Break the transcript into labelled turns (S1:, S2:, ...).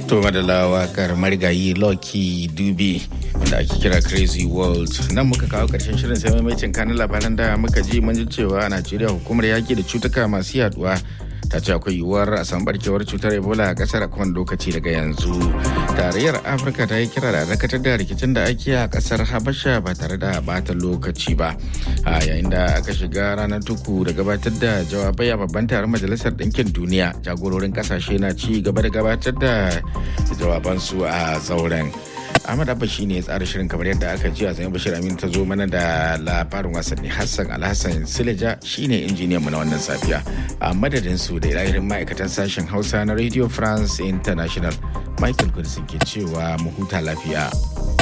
S1: To madalla wakar marigayi Lucky Dube wanda ake kira Crazy World. Nan muka kawo karshen shirin sai maimacin kanin labaran da muka ji mun ji cewa a Najeriya hukumar yaki da cutuka masu yaduwa ta ce akwai yiwuwar a samu barkewar cutar Ebola a kasar a kowane lokaci daga yanzu. Tarayyar Afirka ta yi kira da dakatar da rikicin da ake a kasar Habasha ba tare da bata lokaci ba. A yayin da aka shiga ranar tuku da gabatar da jawabai a babban taron Majalisar Ɗinkin Duniya jagororin kasashe na ci gaba da gabatar da jawabansu a zauren. Ahmad Abba shi ne ya tsara shirin kamar yadda aka ji a zai Bashir Amin ta zo mana da labarin wasanni Hassan Alhassan Sileja shi ne injiniyan mu na wannan safiya. A madadin su da ilahirin ma'aikatan sashen Hausa na Radio France International Michael Kudisin ke cewa mu huta lafiya.